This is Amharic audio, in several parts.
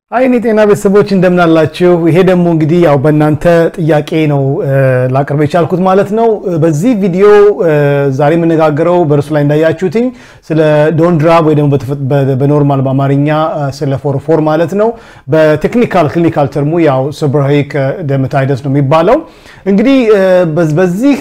አይኔ ጤና ቤተሰቦች እንደምናላችሁ። ይሄ ደግሞ እንግዲህ ያው በእናንተ ጥያቄ ነው ላቅርብ የቻልኩት ማለት ነው። በዚህ ቪዲዮ ዛሬ የምነጋገረው በእርሱ ላይ እንዳያችሁትኝ ስለ ዶንድራብ ወይ ደግሞ በኖርማል በአማርኛ ስለ ፎርፎር ማለት ነው። በቴክኒካል ክሊኒካል ተርሙ ያው ሴቦሬይክ ደርማታይተስ ነው የሚባለው። እንግዲህ በዚህ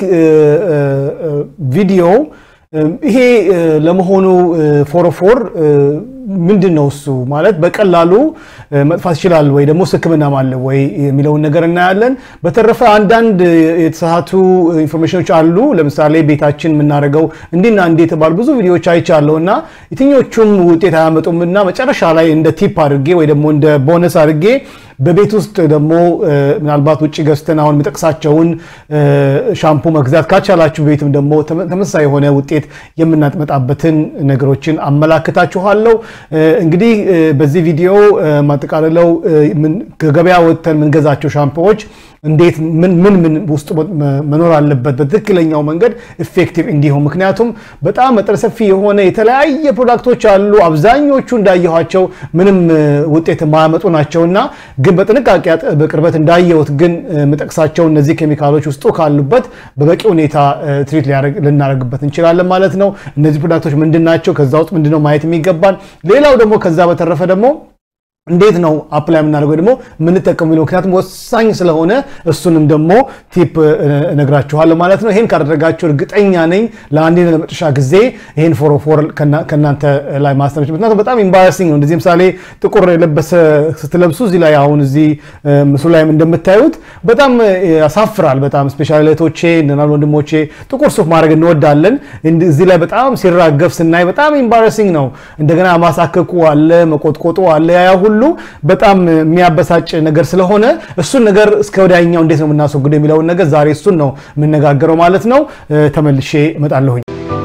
ቪዲዮ ይሄ ለመሆኑ ፎርፎር ምንድን ነው እሱ ማለት በቀላሉ መጥፋት ይችላል ወይ ደግሞ ሕክምናም አለ ወይ የሚለውን ነገር እናያለን። በተረፈ አንዳንድ የተሳሳቱ ኢንፎርሜሽኖች አሉ። ለምሳሌ ቤታችን የምናደርገው እንዲና እንዲ የተባሉ ብዙ ቪዲዮዎች አይቻለሁ እና የትኞቹም ውጤት አያመጡም እና መጨረሻ ላይ እንደ ቲፕ አድርጌ ወይ ደግሞ እንደ ቦነስ አድርጌ በቤት ውስጥ ደግሞ ምናልባት ውጭ ገዝተን አሁን የምጠቅሳቸውን ሻምፑ መግዛት ካቻላችሁ ቤትም ደግሞ ተመሳሳይ የሆነ ውጤት የምናመጣበትን ነገሮችን አመላክታችኋለሁ። እንግዲህ በዚህ ቪዲዮ ማጠቃለለው ከገበያ ወጥተን የምንገዛቸው ሻምፖዎች እንዴት ምን ምን ምን ውስጡ መኖር አለበት በትክክለኛው መንገድ ኢፌክቲቭ እንዲሆን። ምክንያቱም በጣም መጠነ ሰፊ የሆነ የተለያየ ፕሮዳክቶች አሉ። አብዛኞቹ እንዳየኋቸው ምንም ውጤት የማያመጡ ናቸውና ግን በጥንቃቄ በቅርበት እንዳየሁት ግን የምጠቅሳቸው እነዚህ ኬሚካሎች ውስጡ ካሉበት በበቂ ሁኔታ ትሪት ልናደርግበት እንችላለን ማለት ነው። እነዚህ ፕሮዳክቶች ምንድን ናቸው? ከዛ ውስጥ ምንድነው ማየት የሚገባን? ሌላው ደግሞ ከዛ በተረፈ ደግሞ እንዴት ነው አፕላይ የምናደርገው ደግሞ የምንጠቀሙ የሚለው ምክንያቱም ወሳኝ ስለሆነ እሱንም ደግሞ ቲፕ እነግራችኋለሁ ማለት ነው። ይህን ካደረጋችሁ እርግጠኛ ነኝ ለአንዴና ለመጨረሻ ጊዜ ይህን ፎርፎር ከእናንተ ላይ ማስተላለፍ ምክንያቱም በጣም ኢምባራሲንግ ነው። እንደዚህ ምሳሌ ጥቁር የለበሰ ስትለብሱ እዚህ ላይ አሁን እዚህ ምስሉ ላይም እንደምታዩት በጣም ያሳፍራል። በጣም ስፔሻሊ እህቶቼ እናል ወንድሞቼ ጥቁር ሱፍ ማድረግ እንወዳለን። እዚህ ላይ በጣም ሲራገፍ ስናይ በጣም ኢምባራሲንግ ነው። እንደገና ማሳከኩ አለ፣ መቆጥቆጡ አለ ያ ሁሉ በጣም የሚያበሳጭ ነገር ስለሆነ እሱን ነገር እስከ ወዲያኛው እንዴት ነው የምናስወግደው የሚለውን ነገር ዛሬ እሱን ነው የምነጋገረው ማለት ነው። ተመልሼ እመጣለሁኝ።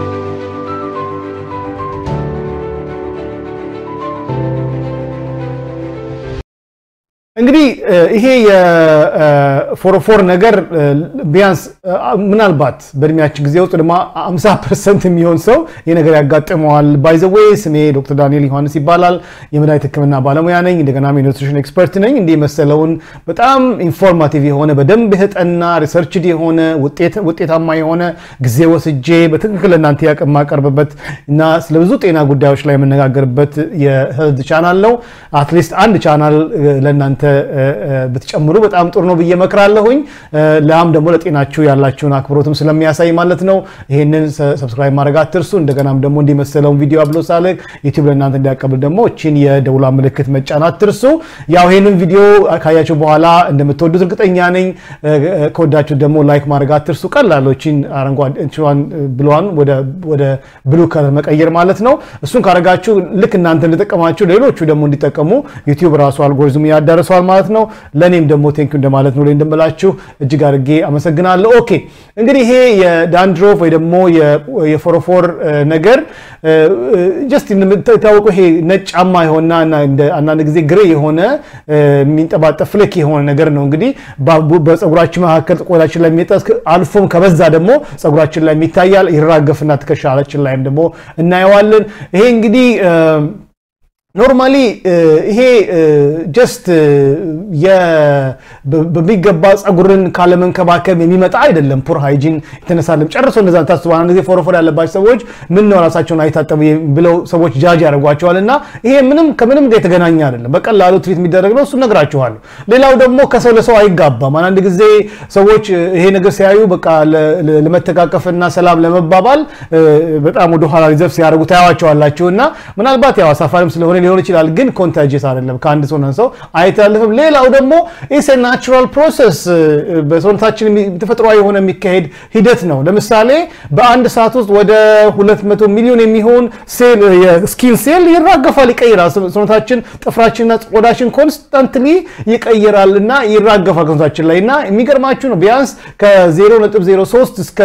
እንግዲህ ይሄ የፎርፎር ነገር ቢያንስ ምናልባት በእድሜያችን ጊዜ ውስጥ ደግሞ 50 ፐርሰንት የሚሆን ሰው ይህ ነገር ያጋጥመዋል። ባይዘዌ ስሜ ዶክተር ዳንኤል ዮሐንስ ይባላል። የመድኃኒት ሕክምና ባለሙያ ነኝ። እንደገናም የኒውትሪሽን ኤክስፐርት ነኝ። እንዲህ የመሰለውን በጣም ኢንፎርማቲቭ የሆነ በደንብ የተጠና ሪሰርችድ የሆነ ውጤታማ የሆነ ጊዜ ወስጄ በትክክል እናንተ የማቀርብበት እና ስለ ብዙ ጤና ጉዳዮች ላይ የምነጋገርበት የሄልዝ ቻናል ነው። አትሊስት አንድ ቻናል ለእናንተ ብትጨምሩ በጣም ጥሩ ነው ብዬ መክራለሁኝ። ላም ደግሞ ለጤናችሁ ያላችሁን አክብሮትም ስለሚያሳይ ማለት ነው። ይህንን ሰብስክራይብ ማድረግ አትርሱ። እንደገናም ደግሞ እንዲመሰለውን ቪዲዮ አብሎ ሳለቅ ዩቲዩብ ለእናንተ እንዲያቀብል ደግሞ እችን የደውላ ምልክት መጫን አትርሱ። ያው ይህንን ቪዲዮ ካያችሁ በኋላ እንደምትወዱት እርግጠኛ ነኝ። ከወዳችሁ ደግሞ ላይክ ማድረግ አትርሱ። ቀላሎችን አረንጓዴን ብሏን ወደ ብሉ ከለር መቀየር ማለት ነው። እሱን ካረጋችሁ ልክ እናንተ እንደጠቀማችሁ ሌሎቹ ደግሞ እንዲጠቀሙ ዩቲዩብ ራሱ አልጎሪዝም ያዳርሰዋል ማለት ነው። ለእኔም ደግሞ ቴንኪው እንደማለት ነው እንደምላችሁ እጅግ አድርጌ አመሰግናለሁ። ኦኬ እንግዲህ ይሄ የዳንድሮፍ ወይ ደግሞ የፎሮፎር ነገር ጀስት የታወቀው ይሄ ነጫማ የሆነ አንዳንድ ጊዜ ግሬ የሆነ የሚንጠባጠፍ ፍሌክ የሆነ ነገር ነው። እንግዲህ በፀጉራችን መካከል ቆዳችን ላይ የሚጠስ አልፎም ከበዛ ደግሞ ፀጉራችን ላይ የሚታያል ይራገፍና ትከሻላችን ላይም ደግሞ እናየዋለን። ይሄ እንግዲህ ኖርማሊ ይሄ ጀስት በሚገባ ፀጉርን ካለመንከባከብ የሚመጣ አይደለም። ፑር ሃይጂን የተነሳለም ጨርሶ እንደዛ ታስቡ። አንድ ጊዜ ፎረፎር ያለባቸው ሰዎች ምን ነው ራሳቸውን አይታጠቡ ብለው ሰዎች ጃጅ ያደርጓቸዋል። እና ይሄ ምንም ከምንም ጋር የተገናኘ አይደለም። በቀላሉ ትሪት የሚደረግ ነው። እሱ ነግራችኋለሁ። ሌላው ደግሞ ከሰው ለሰው አይጋባም። አንዳንድ ጊዜ ሰዎች ይሄ ነገር ሲያዩ በቃ ለመተቃቀፍና ሰላም ለመባባል በጣም ወደኋላ ሪዘርቭ ሲያደርጉ ታያዋቸዋላችሁ። እና ምናልባት ያው አሳፋሪም ስለሆነ ሊሆን ይችላል፣ ግን ኮንታጅስ አይደለም። ከአንድ ሰው ሰው አይተላለፍም። ሌላው ደግሞ ኢስ ናቹራል ፕሮሰስ በሰውነታችን ተፈጥሯዊ የሆነ የሚካሄድ ሂደት ነው። ለምሳሌ በአንድ ሰዓት ውስጥ ወደ 200 ሚሊዮን የሚሆን ሴል የስኪን ሴል ይራገፋል፣ ይቀይራል። ሰውነታችን ጥፍራችንና ቆዳችን ኮንስታንትሊ ይቀይራል እና ይራገፋል ሰውነታችን ላይ እና የሚገርማችሁ ነው ቢያንስ ከ0.03 እስከ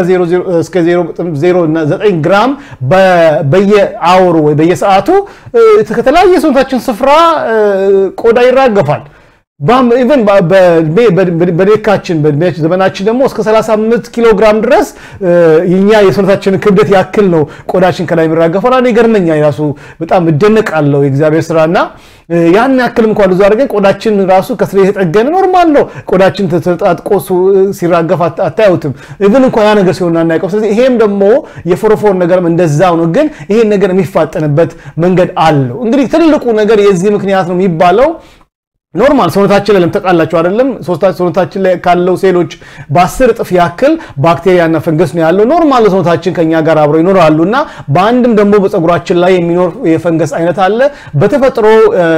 0.09 ግራም በየአወሩ ወይ በየሰዓቱ ከተለያየ ሰውነታችን ስፍራ ቆዳ ይራገፋል። ኢቨን በልካችን በእድሜያችን ዘመናችን ደግሞ እስከ 35 ኪሎ ግራም ድረስ የኛ የሰውነታችንን ክብደት ያክል ነው ቆዳችን ከላይ የሚራገፈው። እኔ ይገርመኛል ራሱ በጣም እደነቃለሁ የእግዚአብሔር ስራና ያን ያክል እንኳን ብዙ አድርገን ቆዳችን ራሱ ከስር የተጠገነ ኖርማል ነው። ቆዳችን ተጣጥቆ ሲራገፍ አታዩትም። ኢቭን እንኳ ያ ነገር ሲሆን አናውቀው። ስለዚህ ይሄም ደግሞ የፎረፎር ነገርም እንደዛው ነው። ግን ይሄን ነገር የሚፋጠንበት መንገድ አለው። እንግዲህ ትልቁ ነገር የዚህ ምክንያት ነው የሚባለው ኖርማል ሰውነታችን ላይ ለምተቃላችሁ አይደለም ሰውነታችን ላይ ካለው ሴሎች በአስር እጥፍ ያክል ባክቴሪያና ፈንገስ ነው ያለው። ኖርማል ሰውነታችን ከኛ ጋር አብረው ይኖራሉ እና በአንድም ደግሞ በፀጉራችን ላይ የሚኖር የፈንገስ አይነት አለ። በተፈጥሮ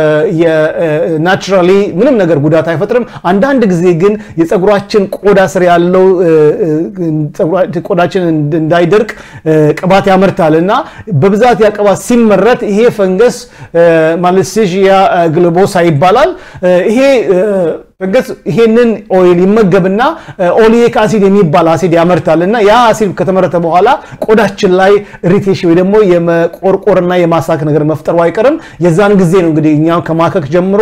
ናቹራሊ ምንም ነገር ጉዳት አይፈጥርም። አንዳንድ ጊዜ ግን የፀጉራችን ቆዳ ስር ያለው ቆዳችን እንዳይደርቅ ቅባት ያመርታል እና በብዛት ያ ቅባት ሲመረት ይሄ ፈንገስ ማለሴዥያ ግሎቦሳ ይባላል። ይሄ ፈንገስ ይሄንን ኦይል ይመገብና ኦሊክ አሲድ የሚባል አሲድ ያመርታል እና ያ አሲድ ከተመረተ በኋላ ቆዳችን ላይ ኢሪቴሽን ወይ ደግሞ የመቆርቆርና የማሳክ ነገር መፍጠሩ አይቀርም። የዛን ጊዜ ነው እንግዲህ እኛም ከማከክ ጀምሮ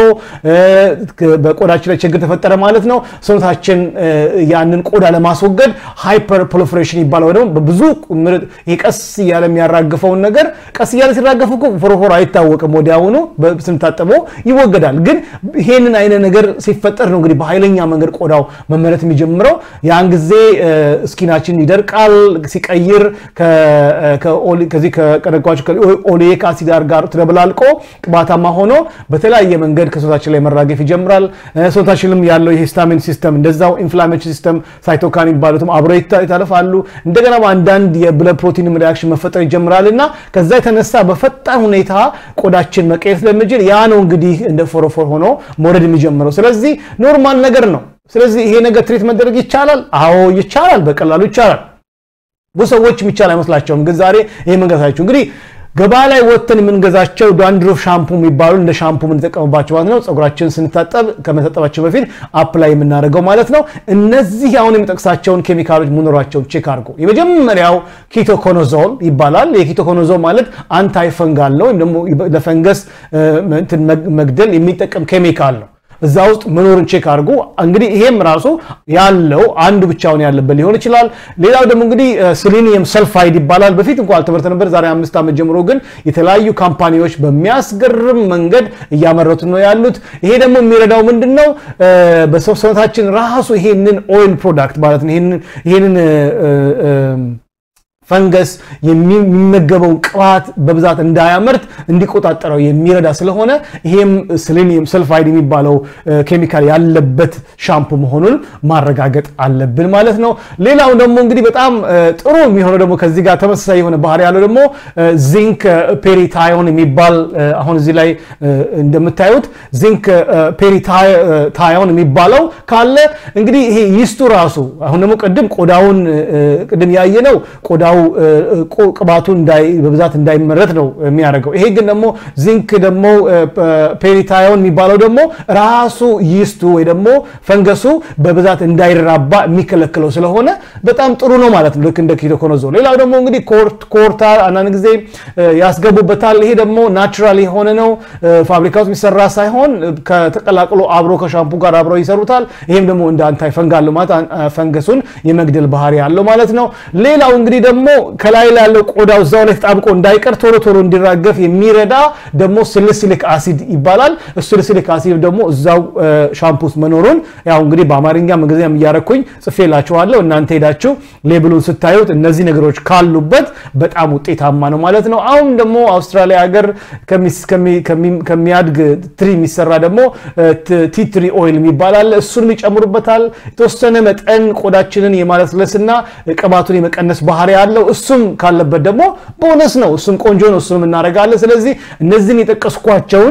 በቆዳችን ላይ ችግር ተፈጠረ ማለት ነው። ሰውነታችን ያንን ቆዳ ለማስወገድ ሃይፐር ፕሮሊፌሬሽን ይባላል። ወይ ደግሞ በብዙ ቀስ እያለ የሚያራግፈውን ነገር ቀስ እያለ ሲራገፍ እኮ ፎረፎር አይታወቅም፣ ወዲያውኑ ስንታጠበው ይወገዳል። ግን ይሄንን አይነት ነገር ሲፈጠር ነው እንግዲህ በኃይለኛ መንገድ ቆዳው መመረት የሚጀምረው። ያን ጊዜ ስኪናችን ይደርቃል። ሲቀይር ከዚህ ከቀደጓቸው ኦሌክ አሲድ ጋር ተደብላልቆ ቅባታማ ሆኖ በተለያየ መንገድ ከሰውነታችን ላይ መራገፍ ይጀምራል። ሰውነታችንም ያለው የሂስታሚን ሲስተም እንደዛው ኢንፍላሜሽን ሲስተም ሳይቶካን የሚባሉትም አብሮ ይታለፋሉ። እንደገና በአንዳንድ የብለድ ፕሮቲን ሪያክሽን መፈጠር ይጀምራል እና ከዛ የተነሳ በፈጣን ሁኔታ ቆዳችን መቀየር ስለሚችል ያ ነው እንግዲህ እንደ ፎረፎር ሆኖ መውረድ የሚጀምረው። ስለዚህ ኖርማል ነገር ነው። ስለዚህ ይሄ ነገር ትሪት መደረግ ይቻላል? አዎ ይቻላል፣ በቀላሉ ይቻላል። ብዙ ሰዎች የሚቻል አይመስላቸውም። ግን ዛሬ ይሄ መንገሳችሁ እንግዲህ ገበያ ላይ ወጥተን የምንገዛቸው ዳንድሮፍ ሻምፑ የሚባሉ እንደ ሻምፑ የምንጠቀምባቸው ማለት ነው። ፀጉራችን ስንታጠብ ከመታጠባችን በፊት አፕ ላይ የምናደርገው ማለት ነው። እነዚህ አሁን የሚጠቅሳቸውን ኬሚካሎች መኖራቸውን ቼክ አድርጎ የመጀመሪያው ኪቶኮኖዞል ይባላል። የኪቶኮኖዞል ማለት አንታይ ፈንጋል ነው፣ ወይም ደግሞ ለፈንገስ መግደል የሚጠቀም ኬሚካል ነው። እዛ ውስጥ መኖርን ቼክ አድርጎ እንግዲህ ይሄም ራሱ ያለው አንዱ ብቻውን ያለበት ሊሆን ይችላል። ሌላው ደግሞ እንግዲህ ሲሊኒየም ሰልፋይድ ይባላል። በፊት እንኳ አልተመረተ ነበር። ዛሬ አምስት ዓመት ጀምሮ ግን የተለያዩ ካምፓኒዎች በሚያስገርም መንገድ እያመረቱ ነው ያሉት። ይሄ ደግሞ የሚረዳው ምንድን ነው? በሰውነታችን ራሱ ይሄንን ኦይል ፕሮዳክት ማለት ነው ይሄንን ፈንገስ የሚመገበውን ቅባት በብዛት እንዳያመርት እንዲቆጣጠረው የሚረዳ ስለሆነ ይሄም ሴሌኒየም ሰልፋይድ የሚባለው ኬሚካል ያለበት ሻምፑ መሆኑን ማረጋገጥ አለብን ማለት ነው። ሌላው ደግሞ እንግዲህ በጣም ጥሩ የሚሆነው ደግሞ ከዚህ ጋር ተመሳሳይ የሆነ ባህሪ ያለው ደግሞ ዚንክ ፔሪታዮን የሚባል አሁን እዚህ ላይ እንደምታዩት ዚንክ ፔሪታዮን የሚባለው ካለ እንግዲህ ይሄ ይስቱ ራሱ አሁን ደግሞ ቅድም ቆዳውን ቅድም ያየ ነው ቆዳው ቅባቱ በብዛት እንዳይመረት ነው የሚያደርገው። ይሄ ግን ደግሞ ዚንክ ደግሞ ፔሪታዮን የሚባለው ደግሞ ራሱ ይስቱ ወይ ደግሞ ፈንገሱ በብዛት እንዳይራባ የሚከለክለው ስለሆነ በጣም ጥሩ ነው ማለት ነው። ልክ እንደ ኪቶኮኖዞል። ሌላው ደግሞ እንግዲህ ኮርታል አንዳንድ ጊዜ ያስገቡበታል። ይሄ ደግሞ ናቹራል የሆነ ነው፣ ፋብሪካ ውስጥ የሚሰራ ሳይሆን ከተቀላቅሎ አብሮ ከሻምፑ ጋር አብረው ይሰሩታል። ይሄም ደግሞ እንደ አንታይ ፈንጋል ማለት ፈንገሱን የመግደል ባህሪ ያለው ማለት ነው። ሌላው እንግዲህ ደግሞ ከላይ ላይ ያለው ቆዳው እዛው ላይ ተጣብቆ እንዳይቀር ቶሎ ቶሎ እንዲራገፍ የሚረዳ ደግሞ ስልስሊክ አሲድ ይባላል። ስልስሊክ አሲድ ደግሞ እዛው ሻምፑ ውስጥ መኖሩን ያው እንግዲህ በአማርኛ እንግሊዝኛም እያረኩኝ ጽፌላችኋለሁ። እናንተ ሄዳችሁ ሌብሉን ስታዩት እነዚህ ነገሮች ካሉበት በጣም ውጤታማ ነው ማለት ነው። አሁን ደግሞ አውስትራሊያ ሀገር ከሚያድግ ትሪ የሚሰራ ደግሞ ቲትሪ ኦይል የሚባል አለ። እሱንም ይጨምሩበታል። የተወሰነ መጠን ቆዳችንን የማለስለስና ቅባቱን የመቀነስ ባህሪ ያለው እሱም ካለበት ደግሞ ቦነስ ነው። እሱም ቆንጆ ነው። እሱም እናደርጋለን። ስለዚህ እነዚህን የጠቀስኳቸውን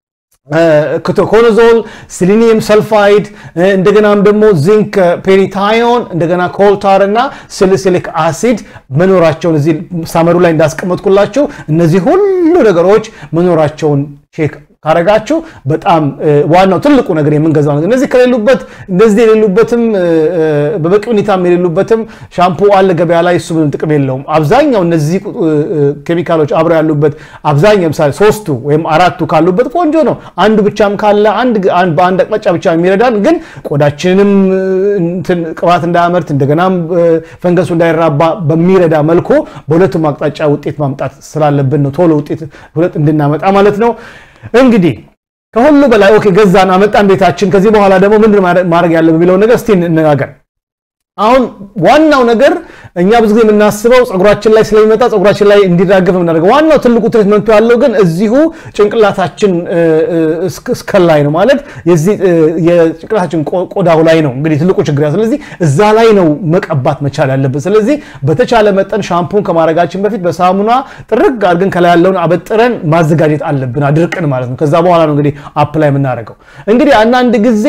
ኮቶኮኖዞል፣ ሲሊኒየም ሰልፋይድ እንደገናም ደግሞ ዚንክ ፔሪታዮን እንደገና ኮልታር እና ሲሊሲሊክ አሲድ መኖራቸውን እዚህ ሳመሩ ላይ እንዳስቀመጥኩላችሁ እነዚህ ሁሉ ነገሮች መኖራቸውን ቼክ ካረጋችሁ በጣም ዋናው ትልቁ ነገር የምንገዛው ነገር እነዚህ ከሌሉበት እንደዚህ የሌሉበትም በበቂ ሁኔታም የሌሉበትም ሻምፑ አለ ገበያ ላይ እሱ ምንም ጥቅም የለውም። አብዛኛው እነዚህ ኬሚካሎች አብረው ያሉበት አብዛኛው ምሳሌ ሶስቱ ወይም አራቱ ካሉበት ቆንጆ ነው። አንዱ ብቻም ካለ በአንድ አቅጣጫ ብቻ የሚረዳን ግን ቆዳችንም ቅባት እንዳያመርት እንደገናም ፈንገሱ እንዳይራባ በሚረዳ መልኩ በሁለቱም አቅጣጫ ውጤት ማምጣት ስላለብን ነው ቶሎ ውጤት እንድናመጣ ማለት ነው። እንግዲህ ከሁሉ በላይ ኦኬ ገዛን አመጣን ቤታችን። ከዚህ በኋላ ደግሞ ምንድን ማድረግ ያለብን የሚለውን ነገር እስቲ እንነጋገር። አሁን ዋናው ነገር እኛ ብዙ ጊዜ የምናስበው ፀጉራችን ላይ ስለሚመጣ ፀጉራችን ላይ እንዲራገፍ የምናደርገው ዋናው ትልቁ ትሪትመንቱ ያለው ግን እዚሁ ጭንቅላታችን እስከ ላይ ነው ማለት የዚህ የጭንቅላታችን ቆዳው ላይ ነው እንግዲህ ትልቁ ችግር። ስለዚህ እዛ ላይ ነው መቀባት መቻል ያለብን። ስለዚህ በተቻለ መጠን ሻምፑን ከማድረጋችን በፊት በሳሙና ጥርግ አድርገን ከላይ ያለውን አበጥረን ማዘጋጀት አለብን፣ አድርቅን ማለት ነው። ከዛ በኋላ ነው እንግዲህ አፕላይ የምናደርገው። እንግዲህ አንዳንድ ጊዜ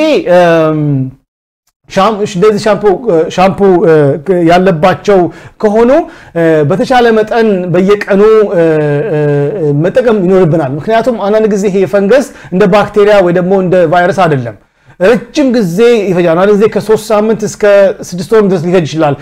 እንደዚህ ሻምፑ ያለባቸው ከሆኑ በተቻለ መጠን በየቀኑ መጠቀም ይኖርብናል። ምክንያቱም አንዳንድ ጊዜ ይሄ ፈንገስ እንደ ባክቴሪያ ወይ ደግሞ እንደ ቫይረስ አይደለም። ረጅም ጊዜ ይፈጃል። አንድ ጊዜ ከሶስት ሳምንት እስከ ስድስት ወር ድረስ ሊፈጅ ይችላል።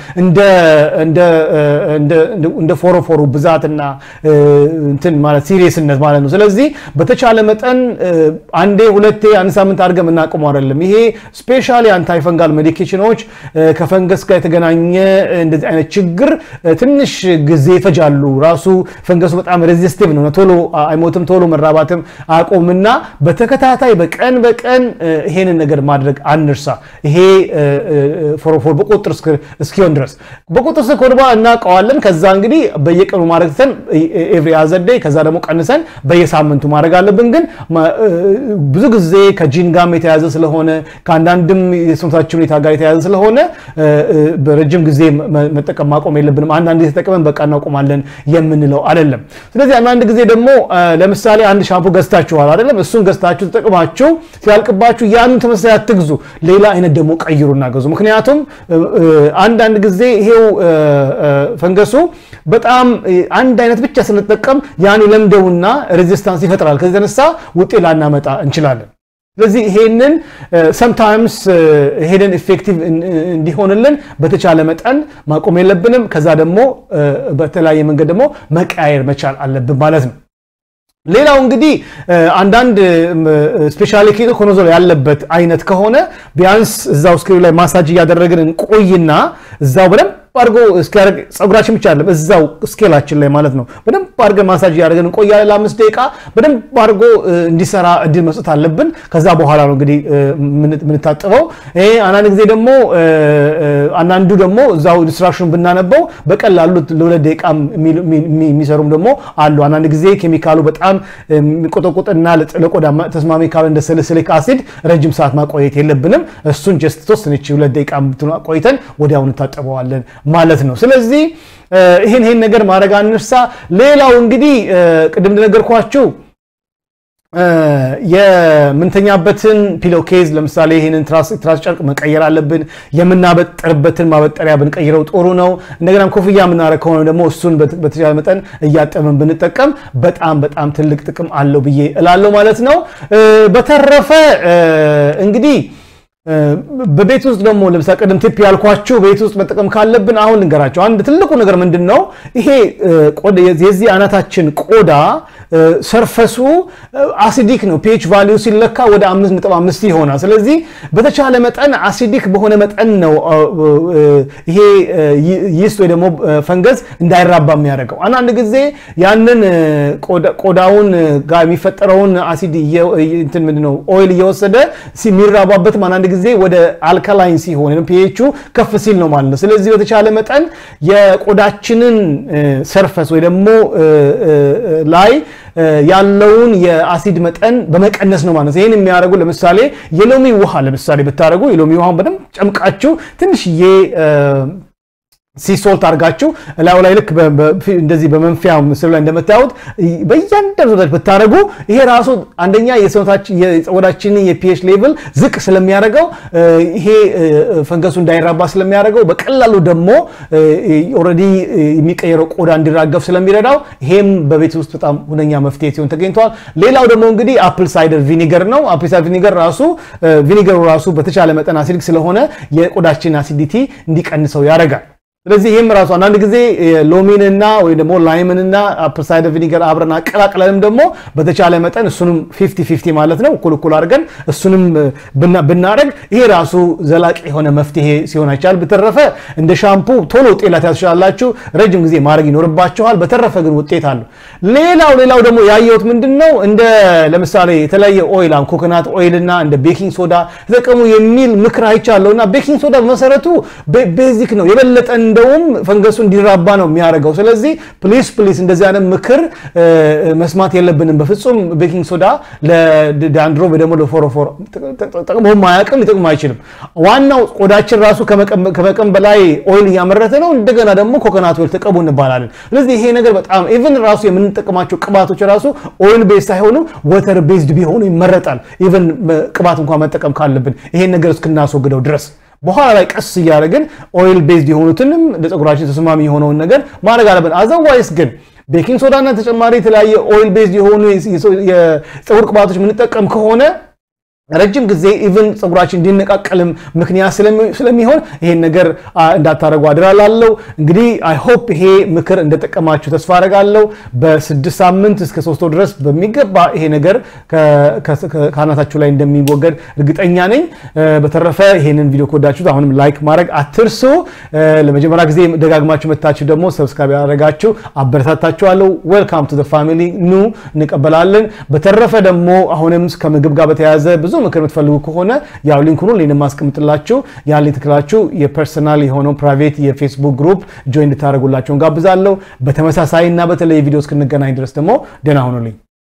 እንደ ፎሮፎሩ ብዛትና እንትን ማለት ሲሪየስነት ማለት ነው። ስለዚህ በተቻለ መጠን አንዴ ሁለቴ አንድ ሳምንት አድርገን የምናቆመው አይደለም። ይሄ ስፔሻሊ አንታይ ፈንጋል ሜዲኬሽኖች ከፈንገስ ጋር የተገናኘ እንደዚህ አይነት ችግር ትንሽ ጊዜ ይፈጃሉ። ራሱ ፈንገሱ በጣም ሬዚስቲቭ ነው። ቶሎ አይሞትም፣ ቶሎ መራባትም አቆምና በተከታታይ በቀን በቀን ይሄንን ነገር ማድረግ አንርሳ። ይሄ ፎሮፎር በቁጥር እስኪሆን ድረስ በቁጥር ስር ከሆነ በኋላ እናውቀዋለን። ከዛ እንግዲህ በየቀኑ ማድረግ ትተን ኤቭሪ አዘርዴይ ከዛ ደግሞ ቀንሰን በየሳምንቱ ማድረግ አለብን። ግን ብዙ ጊዜ ከጂን ጋርም የተያዘ ስለሆነ ከአንዳንድም የሰውነታችን ሁኔታ ጋር የተያዘ ስለሆነ በረጅም ጊዜ መጠቀም ማቆም የለብንም። አንዳንድ ጊዜ ተጠቅመን በቃ እናቆማለን የምንለው አይደለም። ስለዚህ አንዳንድ ጊዜ ደግሞ ለምሳሌ አንድ ሻምፑ ገዝታችኋል አይደለም? እሱን ገዝታችሁ ተጠቅማችሁ ሲያልቅባችሁ ያንን ተመሳሳይ አትግዙ። ሌላ አይነት ደግሞ ቀይሩና ገዙ። ምክንያቱም አንዳንድ ጊዜ ይሄው ፈንገሱ በጣም አንድ አይነት ብቻ ስንጠቀም ያን ለምደውና ሬዚስታንስ ይፈጥራል። ከዚህ የተነሳ ውጤት ላናመጣ እንችላለን። ስለዚህ ይሄንን ሰምታይምስ ሄደን ኢፌክቲቭ እንዲሆንልን በተቻለ መጠን ማቆም የለብንም። ከዛ ደግሞ በተለያየ መንገድ ደግሞ መቀያየር መቻል አለብን ማለት ነው። ሌላው እንግዲህ አንዳንድ ስፔሻሊ ኬቶኮኖዞል ያለበት አይነት ከሆነ ቢያንስ እዛው ስክሪን ላይ ማሳጅ እያደረግን እንቆይና እዛው በደንብ አድርጎ እስኪያደርግ ፀጉራችን ብቻ አይደለም እዛው ስኬላችን ላይ ማለት ነው። በደንብ አድርገን ማሳጅ እያደረግን እንቆያለን ለአምስት ደቂቃ በደንብ አድርጎ እንዲሰራ እድል መስጠት አለብን። ከዛ በኋላ ነው እንግዲህ የምንታጥበው። ይሄ አንዳንድ ጊዜ ደግሞ አንዳንዱ ደግሞ እዛው ኢንስትራክሽን ብናነበው በቀላሉ ለሁለት ደቂቃ የሚሰሩም ደግሞ አሉ። አንዳንድ ጊዜ ኬሚካሉ በጣም የሚቆጠቁጥና ለቆዳ ተስማሚ ካል እንደ ስሊክ አሲድ ረጅም ሰዓት ማቆየት የለብንም። እሱን ጀስት ተወሰነች ሁለት ደቂቃ ቆይተን ወዲያውኑ እንታጠበዋለን ማለት ነው። ስለዚህ ይህን ይህን ነገር ማድረግ አንርሳ። ሌላው እንግዲህ ቅድም እንደነገርኳችሁ የምንተኛበትን ፒሎ ኬዝ ለምሳሌ ይህንን ትራስ ጨርቅ መቀየር አለብን። የምናበጠርበትን ማበጠሪያ ብንቀይረው ጥሩ ነው። እንደገናም ኮፍያ የምናደርግ ከሆነ ደግሞ እሱን በተቻለ መጠን እያጠብን ብንጠቀም በጣም በጣም ትልቅ ጥቅም አለው ብዬ እላለሁ ማለት ነው። በተረፈ እንግዲህ በቤት ውስጥ ደግሞ ለምሳሌ ቅድም ቲፕ ያልኳችሁ ቤት ውስጥ መጠቀም ካለብን አሁን ልንገራቸው። አንድ ትልቁ ነገር ምንድን ነው? ይሄ የዚህ አናታችን ቆዳ ሰርፈሱ አሲዲክ ነው። ፒኤች ቫሊዩ ሲለካ ወደ 5.5 ይሆናል። ስለዚህ በተቻለ መጠን አሲዲክ በሆነ መጠን ነው ይሄ ይስት ወይ ደግሞ ፈንገስ እንዳይራባ የሚያደርገው። አንዳንድ ጊዜ ያንን ቆዳውን ጋር የሚፈጠረውን አሲድ እንትን ምንድን ነው ኦይል እየወሰደ የሚራባበትም አንዳንድ ጊዜ ወደ አልካላይን ሲሆን ፒኤቹ ከፍ ሲል ነው ማለት ነው። ስለዚህ በተቻለ መጠን የቆዳችንን ሰርፈስ ወይ ደግሞ ላይ ያለውን የአሲድ መጠን በመቀነስ ነው ማለት ነው። ይህን የሚያደርጉ ለምሳሌ የሎሚ ውሃ ለምሳሌ ብታደርጉ የሎሚ ውሃን በደንብ ጨምቃችሁ ትንሽዬ ሲሶልት አድርጋችሁ እላዩ ላይ ልክ እንደዚህ በመንፊያ ምስሉ ላይ እንደምታዩት በእያንዳንዱ ዛች ብታደረጉ ይሄ ራሱ አንደኛ የፀጉራችንን የፒኤች ሌቭል ዝቅ ስለሚያደርገው ይሄ ፈንገሱ እንዳይራባ ስለሚያደርገው በቀላሉ ደግሞ ኦልሬዲ የሚቀየረው ቆዳ እንዲራገፍ ስለሚረዳው ይሄም በቤት ውስጥ በጣም ሁነኛ መፍትሄ ሲሆን ተገኝተዋል። ሌላው ደግሞ እንግዲህ አፕል ሳይደር ቪኒገር ነው። አፕል ሳይደር ቪኒገር ራሱ ቪኒገሩ ራሱ በተቻለ መጠን አሲዲክ ስለሆነ የቆዳችን አሲዲቲ እንዲቀንሰው ያደርጋል። ስለዚህ ይህም ራሱ አንዳንድ ጊዜ ሎሚንና ወይም ደግሞ ላይምንና አፕል ሳይደር ቪኒገር አብረን አቀላቅለንም ደግሞ በተቻለ መጠን እሱንም ፊፍቲ ፊፍቲ ማለት ነው እኩል እኩል አድርገን እሱንም ብናደርግ ይሄ ራሱ ዘላቂ የሆነ መፍትሄ ሲሆን አይቻል። በተረፈ እንደ ሻምፑ ቶሎ ውጤት ላትያዙ ትችላላችሁ፣ ረጅም ጊዜ ማድረግ ይኖርባችኋል። በተረፈ ግን ውጤት አለው። ሌላው ሌላው ደግሞ ያየሁት ምንድን ነው እንደ ለምሳሌ የተለያየ ኦይል ኮኮናት ኦይል እና እንደ ቤኪንግ ሶዳ ተጠቀሙ የሚል ምክር አይቻለሁ እና ቤኪንግ ሶዳ በመሰረቱ ቤዚክ ነው የበለጠ እንደውም ፈንገሱ እንዲራባ ነው የሚያደርገው። ስለዚህ ፕሊስ ፕሊስ እንደዚህ አይነት ምክር መስማት የለብንም በፍጹም። ቤኪንግ ሶዳ ለዳንድሮ ወይ ደግሞ ለፎሮፎር ጠቅሞም አያውቅም፣ ሊጠቅም አይችልም። ዋናው ቆዳችን ራሱ ከመጠን በላይ ኦይል እያመረተ ነው። እንደገና ደግሞ ኮኮናት ኦይል ተቀቡ እንባላለን። ስለዚህ ይሄ ነገር በጣም ኢቨን ራሱ የምንጠቀማቸው ቅባቶች ራሱ ኦይል ቤዝ ሳይሆኑ ወተር ቤዝድ ቢሆኑ ይመረጣል። ኢቨን ቅባት እንኳን መጠቀም ካለብን ይሄን ነገር እስክናስወግደው ድረስ በኋላ ላይ ቀስ እያደረግን ኦይል ቤዝድ የሆኑትንም ለፀጉራችን ተስማሚ የሆነውን ነገር ማድረግ አለብን። አዘዋይስ ግን ቤኪንግ ሶዳና ተጨማሪ የተለያየ ኦይል ቤዝድ የሆኑ የፀጉር ቅባቶች የምንጠቀም ከሆነ ረጅም ጊዜ ኢቭን ፀጉራችን እንዲነቃቀልም ምክንያት ስለሚሆን ይሄን ነገር እንዳታደረጉ አድራላለው። እንግዲህ አይ ሆፕ ይሄ ምክር እንደጠቀማችሁ ተስፋ አደርጋለሁ። በስድስት ሳምንት እስከ ሶስት ወር ድረስ በሚገባ ይሄ ነገር ከአናታችሁ ላይ እንደሚወገድ እርግጠኛ ነኝ። በተረፈ ይሄንን ቪዲዮ ከወዳችሁት አሁንም ላይክ ማድረግ አትርሱ። ለመጀመሪያ ጊዜ ደጋግማችሁ መታችሁ ደግሞ ሰብስክራይብ ያደረጋችሁ አበረታታችኋለሁ። ዌልካም ቱ ፋሚሊ ኑ እንቀበላለን። በተረፈ ደግሞ አሁንም ከምግብ ጋር በተያያዘ ብዙ ምክር የምትፈልጉ ከሆነ ያው ሊንኩን ሁሉ የማስቀምጥላችሁ ያን ሊንክ የፐርሰናል የሆነው ፕራይቬት የፌስቡክ ግሩፕ ጆይን እንድታደርጉላቸው እንጋብዛለሁ። በተመሳሳይ እና በተለይ ቪዲዮ እስክንገናኝ ድረስ ደግሞ ደህና ሆኑልኝ።